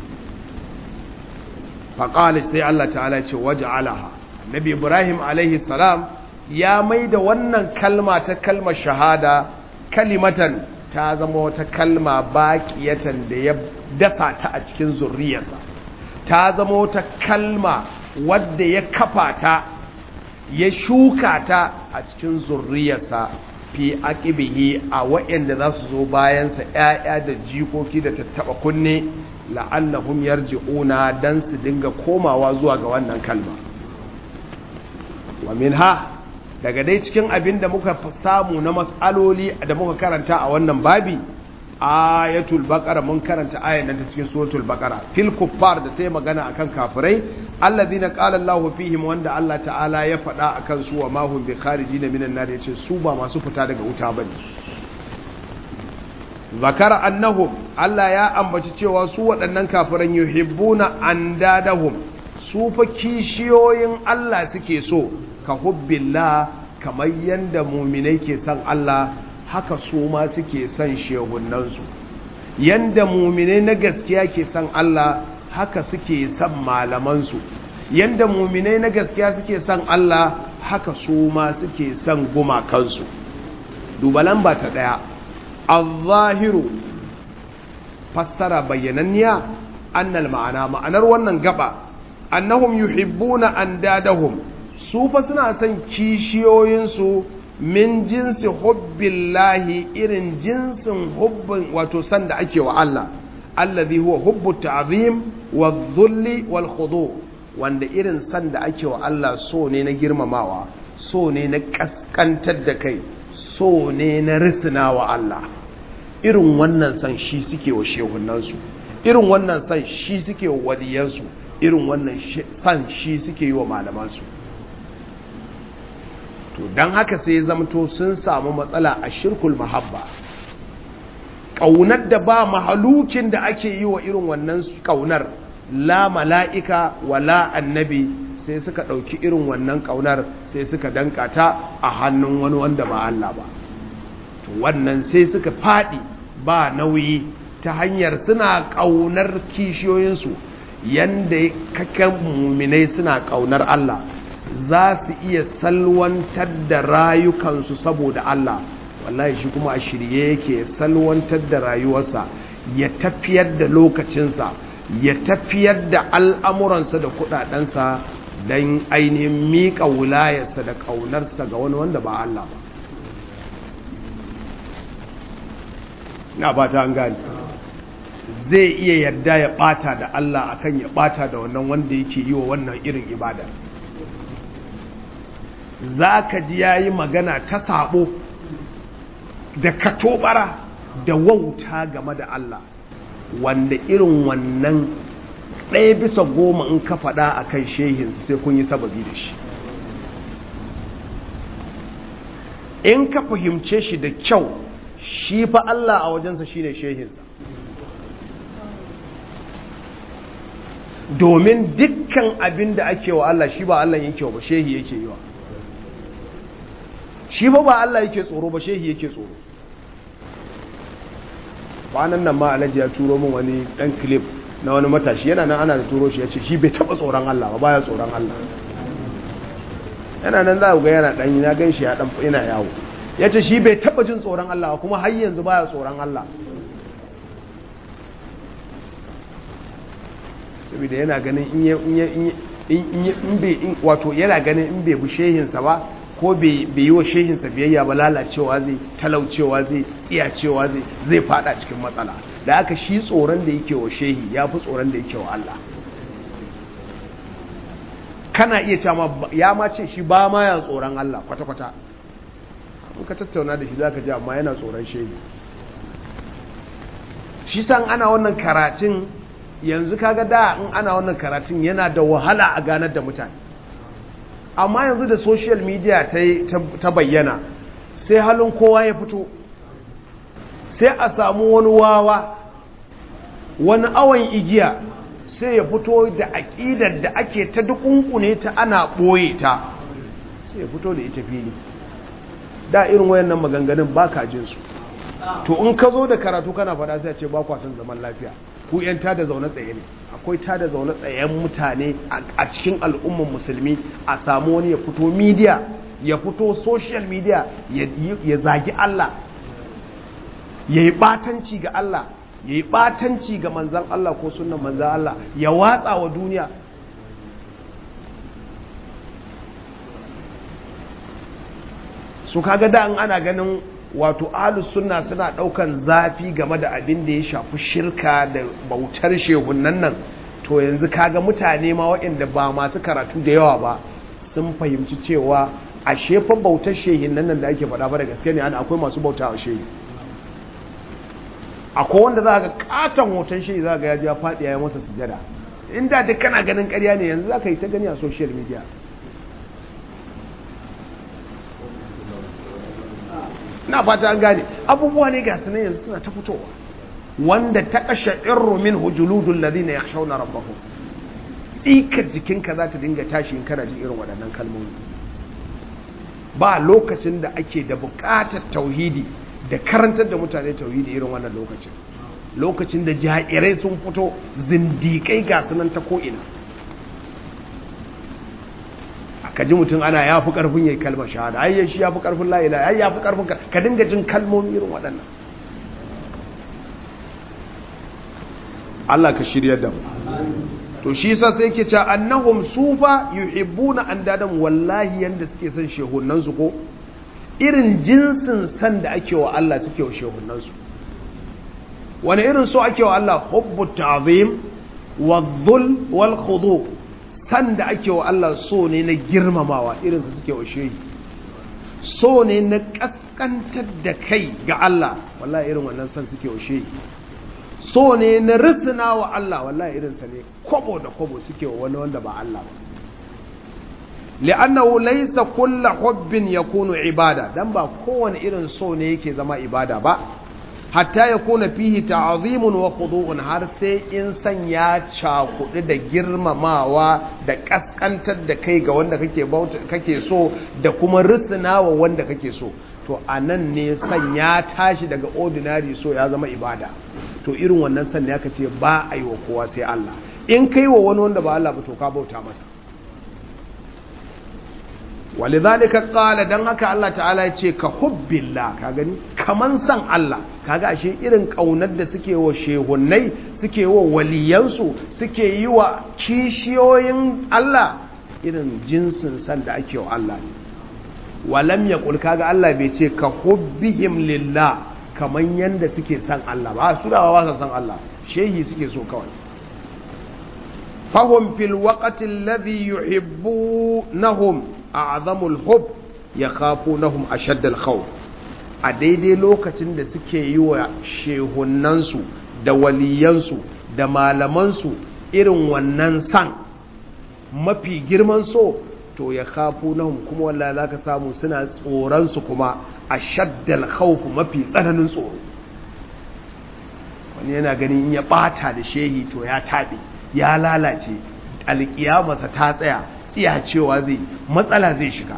faƙalis sai Allah ta'ala ce waje alaha nabi ibrahim alaihi salam ya mai da wannan kalma ta kalmar shahada kalimatan ta zama wata kalma baƙiyatan da ya dafa ta a cikin zurriyarsa ta zama wata kalma wadda ya kafa ta ya shuka ta a cikin zurriyarsa fi aqibihi a waɗanda za su zo bayansa ‘ya'ya da jikoki da tattaɓa kunne la'allahum yarji'una dan su dinga komawa zuwa ga wannan kalma wa minha daga dai cikin abin da muka samu na matsaloli da muka karanta a wannan babi ayatul baqara mun karanta ayan nan ta cikin suratul baqara fil kuffar da sai magana akan kafirai alladhina qala Allahu fihim wanda Allah ta'ala ya faɗa akan su wa ma hum bi kharijin minan nar yace su ba masu fita daga wuta bane zakara annahum Allah ya ambaci cewa su waɗannan kafiran yuhibbuna andadahum su fa kishiyoyin Allah suke so ka hubbillah kamar yanda mu'minai ke son Allah haka su ma suke son shehunansu yanda muminai na gaskiya ke son Allah haka suke son malamansu yanda muminai na gaskiya suke son Allah haka su ma suke son gumakansu duba lamba ta daya al-zahiru fassara bayyananniya annal ma'ana ma'anar wannan gaba annahum yuhibbuna andadahum su fa suna son kishiyoyinsu min jinsi hubbillahi irin jinsin hubbin wato san da ake wa Allah allazi huwa hubbu ta'zim wa dhulli wal khudu wanda irin san da ake wa Allah so ne na girmamawa so ne na kaskantar da kai so ne na risina wa Allah irin wannan san shi suke wa shehunansu irin wannan san shi suke wa waliyansu irin wannan san shi suke yi wa malamansu to don haka sai ya zamto sun samu matsala a shirkul mahabba ƙaunar da ba mahalukin da ake yi wa irin wannan ƙaunar la mala'ika wa la annabi sai suka ɗauki irin wannan ƙaunar sai suka dankata a hannun wani wanda ba Allah ba to wannan sai suka faɗi ba nauyi ta hanyar suna ƙaunar kishiyoyinsu yanda kakan muminai suna ƙaunar Allah za su iya salwantar da rayukansu saboda Allah wallahi shi kuma a shirye yake salwantar da rayuwarsa ya tafiyar da lokacinsa ya tafiyar da al'amuransa da kudadensa don ainihin miƙa wulayarsa da ƙaunarsa ga wani wanda ba Allah ba na ba ta an gani zai iya yarda ya ɓata da Allah akan ya ɓata da wannan wanda yake yi wa wannan irin ibada za ka ji ya yi magana ta sabo da katobara da wauta game da Allah wanda irin wannan ɗaya bisa goma in ka faɗa a kan shehinsa sai kun yi sababi da shi in ka fahimce shi da kyau shi fa Allah a wajensa shi ne shehinsa domin dukkan abin da ake wa Allah shi ba Allah yake wa ba shehi yake yi wa shi ba ba Allah yake tsoro ba shehi yake tsoro kwanan nan ma alhaji ya turo min wani dan clip na wani matashi yana nan ana da turo shi ya ce shi bai taba tsoron Allah ba baya tsoron Allah yana nan za ku ga yana dan na gan shi ya dan yana yawo ya ce shi bai taba jin tsoron Allah kuma har yanzu baya tsoron Allah saboda yana ganin in in bai wato yana ganin in bai bi shehinsa ba ko bai yi wa shehinsa biyayya ba lalacewa zai talaucewa zai tsiyacewa zai zai fada cikin matsala da aka shi tsoron da yake wa shehi ya fi tsoron da yake wa Allah kana iya cewa ya ma ce shi ba ma ya tsoron Allah kwata-kwata in ka tattauna da shi za ka ji amma yana tsoron shehi shi san ana wannan karatun yanzu kaga da in ana wannan karatun yana da wahala a ganar da mutane amma yanzu da social media ta bayyana sai halin kowa ya fito sai a samu wani wawa wani awon igiya sai ya fito da aƙidar da ake ta dukunkune ta ana ɓoye ta sai ya fito da ita fili da irin wayannan maganganun ba ka jinsu to in ka zo da karatu kana fada sai ce ba kwasan zaman lafiya ku yan tada zaune tsaye ne akwai tada zaune tsayen mutane a cikin al'umman musulmi a samu wani ya fito media ya fito social media ya zagi Allah ya yi batanci ga Allah ya yi batanci ga manzan Allah ko sunan manzan Allah ya watsa wa duniya su kaga da an ana ganin wato ahlus sunna suna daukan zafi game da abin da ya shafi shirka da bautar shehunan nan to yanzu kaga mutane ma waɗanda ba masu karatu da yawa ba sun fahimci cewa a shefan bautar shehunan nan da ake faɗa ba da gaske ne ana akwai masu bauta a shehu akwai wanda za ga katon hoton shehu za ga ya ji ya faɗi ya yi masa sujada inda duk kana ganin ƙarya ne yanzu za ka yi ta gani a social media na fata an gane abubuwa ne ga sunan yanzu suna ta fitowa wanda ta kashe irru min hujuludul ladina yakhshawna rabbahum ikar jikinka za ta dinga tashi in kana jin irin waɗannan kalmomi ba lokacin da ake da buƙatar tauhidi da karantar da mutane tauhidi irin wannan lokacin lokacin da jairai sun fito zindiƙai ga sunan ta ko'ina ka ji mutum ana ya fi ƙarfin ya yi kalmar shahada ai shi ya fi ƙarfin la'ila ai ya fi ƙarfin ka dinga jin kalmomi irin waɗannan Allah ka shirya da mu to shi sa sai ke cewa annahum sufa yuhibbuna andadan wallahi yanda suke son shehunan su ko irin jinsin san da ake wa Allah suke wa shehunan su wani irin so ake wa Allah hubbu ta'zim wa dhul wal khudu san da ake wa Allah so ne na girmamawa irin su suke wa shehi so ne na kaskantar da kai ga Allah wallahi irin wannan san suke wa shehi so ne na risina wa Allah wallahi irinsa ne kwabo da kwabo suke wa wani wanda ba Allah ba li'annahu laysa kullu hubbin yakunu ibada dan ba kowane irin so ne yake zama ibada ba hatta yakuna fihi ta'zimun wa khudu'un har sai in san ya cakudu da girmamawa da kaskantar da kai ga wanda kake bauta kake so da kuma risina wa wanda kake so to a nan ne san ya tashi daga ordinary so ya zama ibada to irin wannan san ne aka ce ba a yi wa kowa sai Allah in kai wa wani wanda ba Allah ba to ka bauta masa walidhalika qala dan haka Allah ta'ala ya ce ka hubbillah ka gani kaman san Allah kaga ashe irin kaunar da suke wa shehunnai suke wa waliyansu suke yi wa kishiyoyin Allah irin jinsin san da ake wa Allah ne walam yaqul kaga Allah bai ce ka hubbihim lillah kaman yanda suke san Allah ba su da ba sa san Allah shehi suke so kawai fahum fil waqti alladhi yuhibbunahum a'zamul hub yakhafunahum ashaddal khawf a daidai lokacin da suke yi wa shehunansu da waliyansu da malamansu irin wannan san mafi girman so to ya kafu nahum kuma walla za ka samu suna tsoronsu kuma a shaddal khawf mafi tsananin tsoro wani yana ganin in ya bata da shehi to ya taɓe ya lalace alƙiyamarsa ta tsaya tsiya cewa zai matsala zai shiga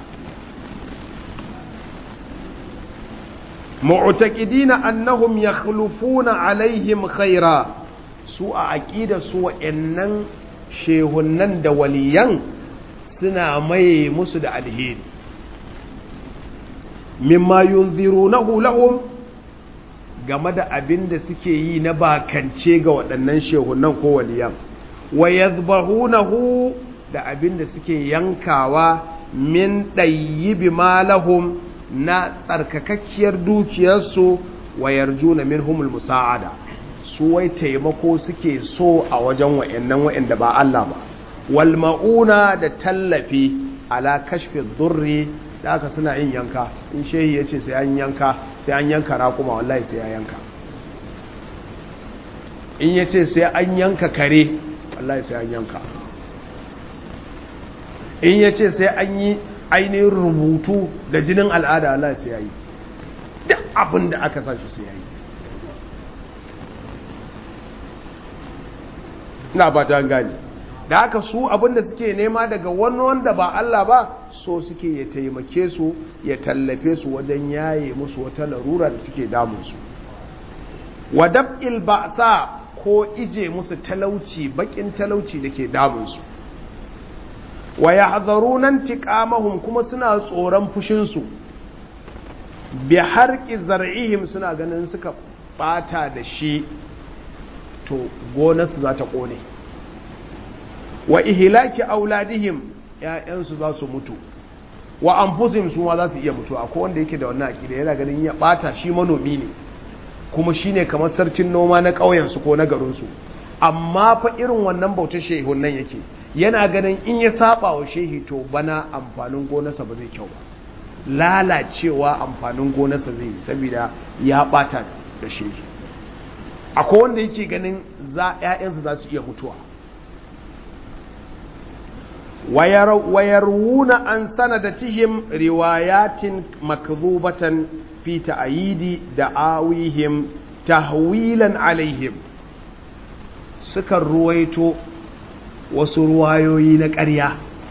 mu'taqidina annahum yakhlufuna alaihim khaira su a aqida su wa'annan shehunnan da waliyan suna maye musu da alheri mimma yunzirunahu lahum game da abin da suke yi na bakance ga waɗannan shehunan ko waliyan wa yadhbahunahu da abin da suke yankawa min ɗayyibi malahum na tsarkakakkiyar dukiyarsu wa yarjuna minhumul musa'ada su wai taimako suke so a wajen wa'annan wa'anda ba Allah ba wal ma'una da tallafi ala kashfi durri da aka suna yin yanka in shehi ya ce sai an yanka sai an yanka raƙuma wallahi sai ya yanka in ya ce sai an yanka kare wallahi sai an yanka in ya ce sai an yi ainihin rubutu da jinin al'ada Allah sai ya yi duk abin da aka sa shi sai ya yi ina ba ta gani da haka su abin da suke nema daga wani wanda ba Allah ba so suke ya taimake su ya tallafe su wajen yaye musu wata larura da suke damunsu wa dab'il ba'sa ko ije musu talauci bakin talauci da ke damunsu wa yahzaruna intiqamahum kuma suna tsoron fushinsu bi harqi zar'ihim suna ganin suka bata da shi to gonarsu za ta kone wa ihlaki auladihim ƴaƴansu za su mutu wa anfusihim su ma za su iya mutu akwai wanda yake da wannan aqida yana ganin ya bata shi manomi ne kuma shine kamar sarkin noma na ƙauyen su ko na garin su amma fa irin wannan bautar shehun nan yake yana ganin in ya saba wa shehi to bana amfanin gonarsa ba zai kyau ba lalacewa amfanin gonarsa zai saboda ya bata da shehi akwai wanda yake ganin za ƴaƴansu za su iya mutuwa ويروون عن سندتهم روايات مكذوبة في تأييد دعاويهم تهويلا عليهم سكر رويتو وسروايوي نكريا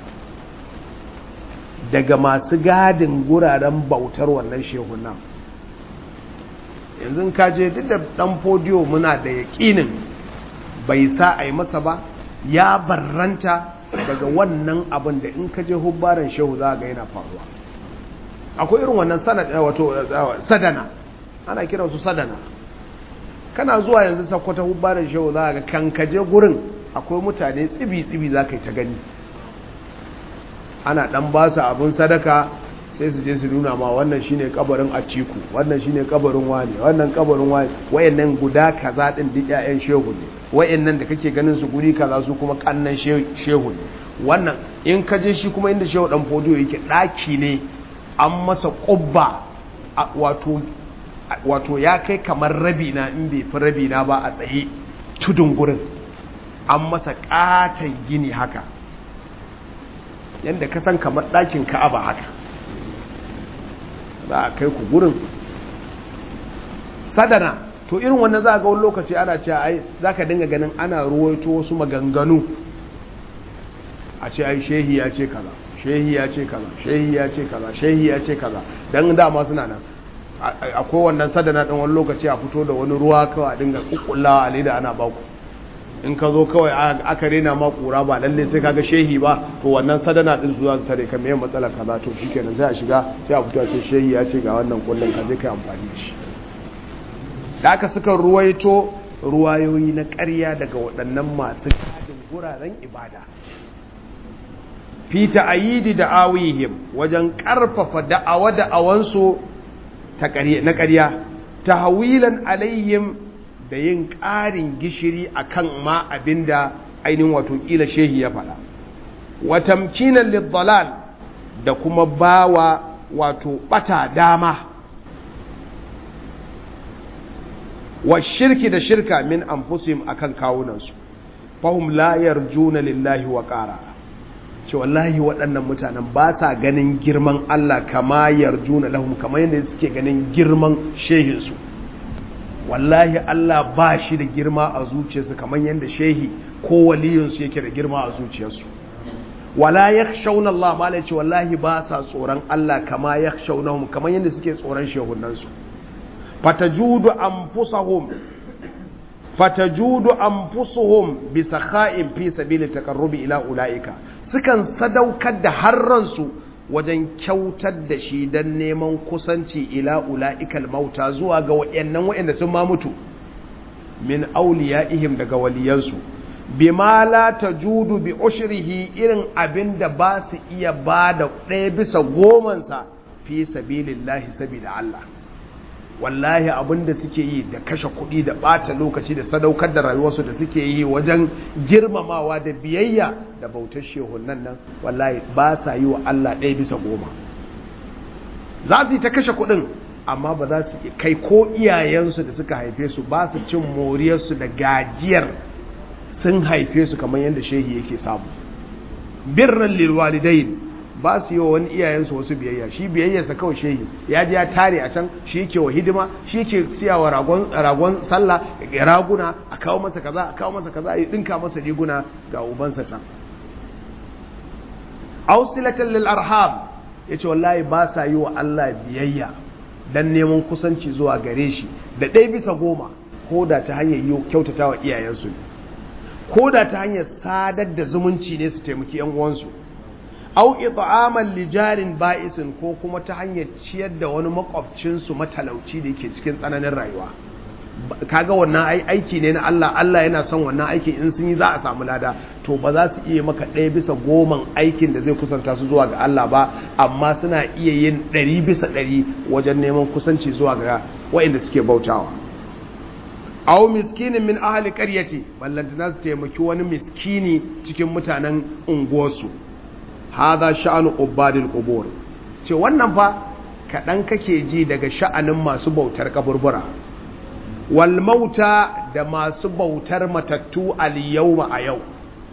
daga masu gadin guraren bautar wannan shehunan yanzu ka je duk da dan fodiyo muna da yaƙinin bai sa a yi masa ba ya barranta daga wannan abin da in ka je hubbaran shehu za ga yana faruwa akwai irin wannan wato sadana ana kiran su sadana kana zuwa yanzu sakwata hubbaran shehu za ga kan ka je gurin akwai mutane tsibi-tsibi za ka yi ta gani ana dan ba su abin sadaka sai su je su nuna ma wannan shine kabarin atiku wannan shine kabarin wani wannan kabarin wani wayannan guda kaza din duk ƴaƴan shehu ne wayannan da kake ganin su guri kaza su kuma kannan shehu ne wannan in ka je shi kuma inda shehu dan fodiyo yake daki ne an masa kubba wato wato ya kai kamar rabi na in bai fi rabi na ba a tsaye tudun gurin an masa katon gini haka yadda ka san kamar ɗakin ka'aba haka za a kai ku gurin sadana to irin wannan za a ga wani lokaci ana cewa ai za ka dinga ganin ana ruwaito wasu maganganu a ce ai shehi ya ce kaza shehi ya ce kaza shehi ya ce kaza shehi ya ce kaza dan dama suna nan akwai wannan sadana ɗin wani lokaci a fito da wani ruwa kawai a dinga kukkullawa a leda ana baku in ka zo kawai aka rena ma kura ba lalle sai kaga shehi ba to wannan sadana din su za su tare ka me matsalar kaza to shikenan sai a shiga sai a fito a ce shehi ya ce ga wannan kullun ka je kai amfani da shi da aka suka ruwaito ruwayoyi na ƙarya daga waɗannan masu kadin guraren ibada fita ayidi da awihim wajen ƙarfafa da'awa da'awansu na ƙarya ta hawilan alaihim da yin ƙarin gishiri a kan ma abinda ainihin wato ƙila shehi ya faɗa watamkinan liddalal da kuma bawa wato ɓata dama wa shirki da shirka min anfusihim akan kawunansu fahum la yarjuna lillahi wa ƙara ce wallahi waɗannan mutanen ba sa ganin girman Allah kama yarjuna lahum kamar yadda suke ganin girman shehinsu wallahi Allah ba shi da girma a zuciyarsu kamar yadda shehi ko waliyinsu yake da girma a zuciyarsu wala yakhshawna Allah ma ce wallahi ba sa tsoron Allah kama yakhshawnahum kamar yadda suke tsoron shehunansu fatajudu anfusahum fatajudu anfusuhum bi sakha'in fi sabili taqarrubi ila ulaika sukan sadaukar da harransu wajen kyautar da shi don neman kusanci ila ula'ikal mauta zuwa ga wayannan wayanda sun ma mutu min ihim daga waliyansu bima la tajudu bi ushrihi irin abinda ba su iya ba da ɗaya bisa gomansa fi sabilillahi sabida Allah wallahi abinda suke yi da kashe kuɗi da ɓata lokaci da sadaukar da rayuwarsu da suke yi wajen girmamawa da biyayya da bautar shehunan nan wallahi ba sa yi wa Allah ɗaya bisa goma za su yi ta kashe kuɗin amma ba za su kai ko iyayensu da suka haife su ba su cin moriyarsu da gajiyar sun haife su kamar yadda shehi yake samu birran lilwalidain ba su yi wa wani iyayensu wasu biyayya shi biyayyarsa kawai shehi ya ji ya tare a can shi yake wa hidima shi yake siya wa ragon sallah raguna a kawo masa kaza a kawo masa kaza a dinka masa riguna ga ubansa can ausilatan lil arham yace wallahi ba sa yi wa Allah biyayya dan neman kusanci zuwa gare shi da ɗaya bisa goma ko da ta hanyar yi kyautata wa iyayensu ko da ta hanyar sadar da zumunci ne su taimaki yan uwansu au it'aman lijarin ba'isin ko kuma ta hanyar ciyar da wani makwabcinsu matalauci da yake cikin tsananin rayuwa kaga wannan aiki ne na Allah Allah yana son wannan aikin in sun yi za a samu lada to ba za su iya maka ɗaya bisa goman aikin da zai kusanta su zuwa ga Allah ba amma suna iya yin ɗari bisa ɗari wajen neman kusanci zuwa ga waɗanda suke bautawa aw miskinin min ahli qaryati ballantana su taimaki wani miskini cikin mutanen unguwarsu hada sha'anu ubadil qubur ce wannan fa kaɗan kake ji daga sha'anin masu bautar kaburbura wal mauta da masu bautar matattu al yawma a yau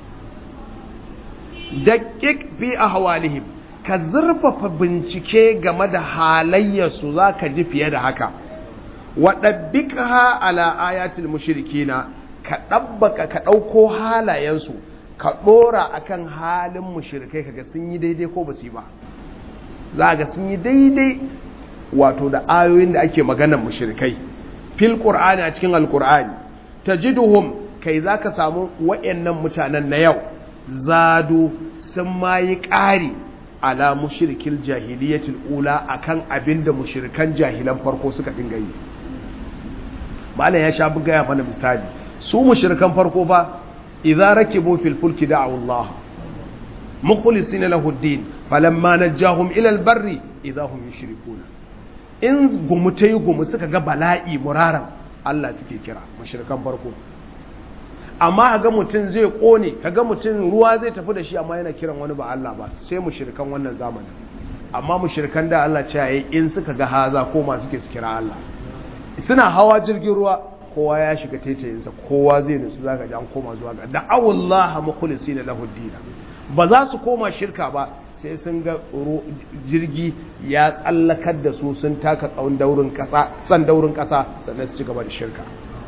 daqiq fi ahwalihim ka zurfafa bincike game da halayyarsu zaka ji fiye da haka wa dabbikha ala ayatil mushrikina ka dabbaka ka dauko halayensu ka ɗora a kan halin mushirikai kaga sun yi daidai ko ba su yi ba za ga sun yi daidai wato da ayoyin da ake maganar mushirikai fil ƙur'ani a cikin alƙur'ani ta jiduhum kai za ka samu wa'annan mutanen na yau zadu sun ma yi ƙari ala mushirikil jahiliyatul ula akan abin da mushirikan jahilan farko suka dinga yi malam ya sha buga ya mana misali su mushirikan farko ba إذا ركبوا في الفلك دعوا الله مخلصين له الدين فلما نجاهم إلى البر إذا هم يشركون in gumutai gumu suka ga bala'i muraran Allah suke kira mashirkan farko amma ga mutum zai kone kaga mutum ruwa zai tafi da shi amma yana kiran wani ba Allah ba sai mushrikan wannan zamanin amma mushrikan da Allah ce yayi in suka ga haza ko ma suke su kira Allah suna hawa jirgin ruwa kowa ya shiga taitayinsa kowa zai nutsu zaka ji an koma zuwa ga da'awullah mukhlisina lahu din ba za su koma shirka ba sai sun ga jirgi ya tsallakar da su sun taka tsawon daurin kasa tsan daurin kasa sannan su ci gaba da shirka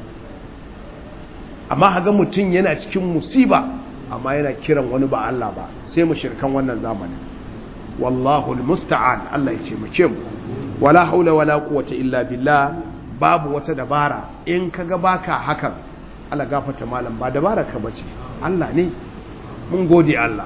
amma haga mutum yana cikin musiba amma yana kiran wani ba Allah ba sai mu shirkan wannan zamanin wallahu almusta'an Allah ya taimake mu wala haula wala quwwata illa billah babu wata dabara in kaga baka hakan Allah gafarta malam ba dabara ka bace Allah ne mun gode Allah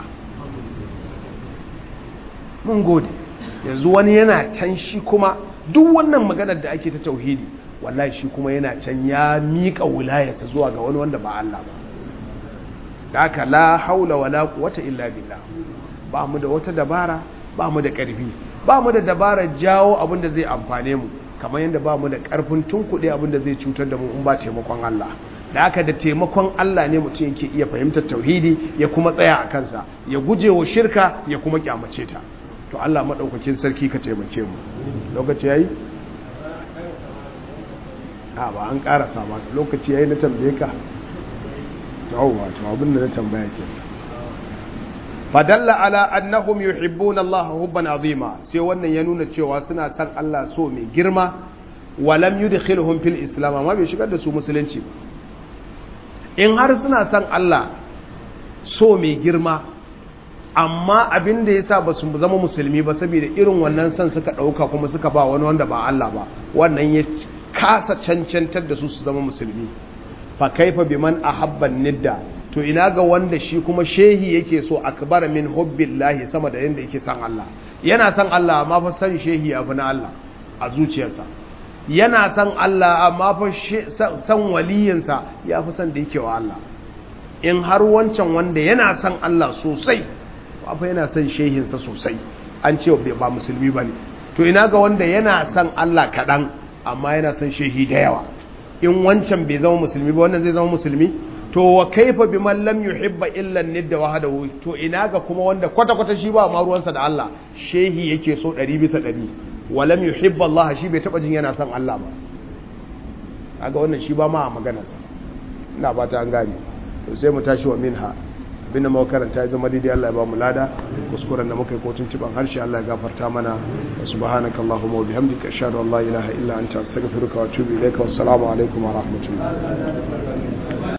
mun gode yanzu wani yana can shi kuma duk wannan maganar da ake ta tauhidi wallahi shi kuma yana can ya miƙa wilayarsa zuwa ga wani wanda ba Allah ba da haka la haula wala quwwata illa billah ba mu da wata dabara ba mu da ƙarfi ba mu da dabarar jawo abin da zai amfane mu kamar yadda ba mu da ƙarfin tunkuɗe abin da zai cutar da mu in ba taimakon Allah da haka da taimakon Allah ne mutum yake iya fahimtar tauhidi ya kuma tsaya a kansa ya guje wa shirka ya kuma kyamace ta to Allah maɗaukakin sarki ka taimake mu lokaci yayi a ba an ƙarasa ba lokaci yayi na tambaye ka yawwa to abin da na tambaya ke fadalla ala annahum yuhibbuna Allah hubban azima sai wannan ya nuna cewa suna san Allah so mai girma walam yudkhiluhum fil islam amma bai shigar da su musulunci ba in har suna san Allah so mai girma amma abin da yasa ba su zama musulmi ba saboda irin wannan san suka dauka kuma suka ba wani wanda ba Allah ba wannan ya kasa cancantar da su su zama musulmi fa kaifa biman ahabban nidda to ina ga wanda shi kuma shehi yake so akbar min hubbillahi sama da yanda yake san Allah yana san Allah amma fa san shehi ya fi na Allah a zuciyarsa yana san Allah amma fa san waliyinsa ya fi san da yake wa Allah in har wancan wanda yana san Allah sosai fa yana san shehinsa sosai an ce ba musulmi bane to ina ga wanda yana san Allah kaɗan amma yana san shehi da yawa in wancan bai zama musulmi ba wannan zai zama musulmi to wa kaifa biman lam yuhibba illa nidda wahdahu to ina ga kuma wanda kwata kwata shi ba ma ruwansa da Allah shehi yake so 100 bisa 100 wa lam yuhibba Allah shi bai taba jin yana son Allah ba kaga wannan shi ba ma maganar sa ina fata an gane to sai mu tashi wa minha abinda muka karanta ya zama daidai Allah ya ba mu lada kuskuren da muka yi kotun ciban harshe Allah ya gafarta mana subhanaka allahumma wa bihamdika ashhadu an la ilaha illa anta astaghfiruka wa atubu ilaika wassalamu alaikum wa rahmatullahi